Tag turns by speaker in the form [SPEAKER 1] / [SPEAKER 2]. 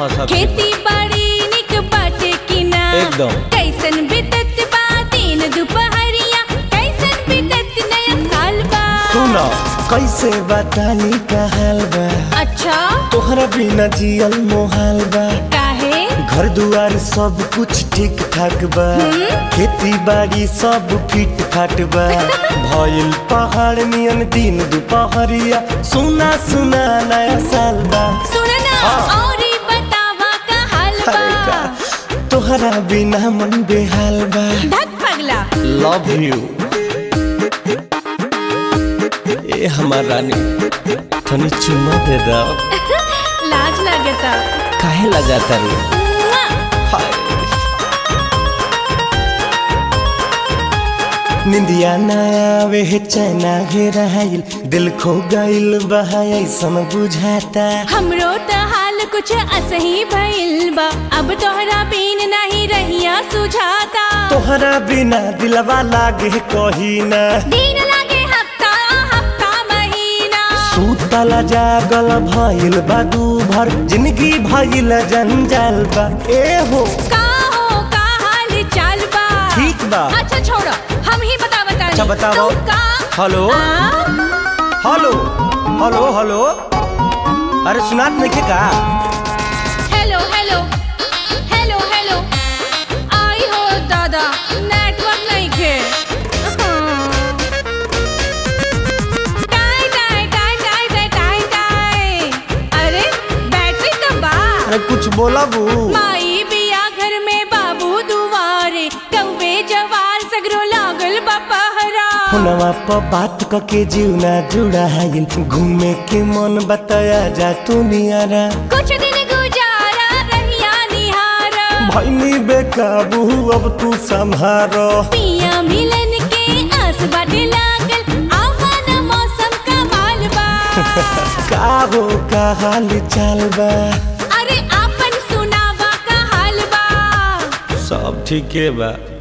[SPEAKER 1] हाँ सब
[SPEAKER 2] खेती बाड़ी निक बाटे कि ना
[SPEAKER 1] एकदम।
[SPEAKER 2] कैसन बीतत बा दिन दुपहरिया कैसन बीतत नया साल बा
[SPEAKER 3] सुनो कैसे बतानी का हाल बा
[SPEAKER 2] अच्छा
[SPEAKER 3] तोहरा बिना जियल मोहाल बा
[SPEAKER 2] काहे
[SPEAKER 3] घर दुआर सब कुछ ठीक ठाक बा खेती बाड़ी सब फिट फाट बा भइल पहाड़ नियन दिन दुपहरिया सुना सुना नया साल बा
[SPEAKER 2] सुन ना
[SPEAKER 3] हाँ।
[SPEAKER 2] और ई बतावा का हाल
[SPEAKER 3] अरे
[SPEAKER 2] बा
[SPEAKER 3] का तोहरा बिना मन बेहाल बा
[SPEAKER 2] धक पगला
[SPEAKER 3] लव यू ए हमार रानी तनी चुम्मा दे दो
[SPEAKER 2] लाज लगता
[SPEAKER 3] काहे लगाता रे
[SPEAKER 2] मुआ।
[SPEAKER 3] हाय निंदिया ना आवे है चैना घेराइल दिल खो गइल बहा ऐसन बुझाता
[SPEAKER 2] हमरो त हाल कुछ असही भइल बा अब तोहरा बिन नहीं रहिया सुझाता
[SPEAKER 3] तोहरा बिना दिलवा लागे कही ना
[SPEAKER 2] दिन लागे हफ्ता हफ्ता महीना
[SPEAKER 3] सूतला जागल भइल बा दू भर जिंदगी भइल जंजाल बा ए हो
[SPEAKER 2] का हो का हाल चाल बा
[SPEAKER 3] ठीक बा।
[SPEAKER 2] अच्छा छोड़ो हम ही बता बता
[SPEAKER 3] अच्छा, बताओ।
[SPEAKER 2] का
[SPEAKER 3] हेलो?
[SPEAKER 2] आ?
[SPEAKER 3] हेलो हेलो हेलो अरे सुनात नहीं का
[SPEAKER 2] हेलो हेलो हेलो हेलो आई हो दादा नेटवर्क नहीं खे टाई टाई टाई टाई टाई टाई टाई अरे बैटरी तो बा
[SPEAKER 3] अरे कुछ बोला बू
[SPEAKER 2] माई बिया घर में बाबू दुआरे कौवे जवार सगरो लागल बपहरा
[SPEAKER 3] फोनवा पर बात क के जीवना जुड़ा है घूमे के मन बताया जा तू नियारा
[SPEAKER 2] कुछ दिन गुजारा रहिया निहारा
[SPEAKER 3] भैनी बेकाबू अब तू संभारो
[SPEAKER 2] पिया मिलन के आस बाटे लागल आवान मौसम का माल बा
[SPEAKER 3] का हो का हाल चाल बा
[SPEAKER 2] अरे आपन सुनावा का हाल बा
[SPEAKER 3] सब ठीके बा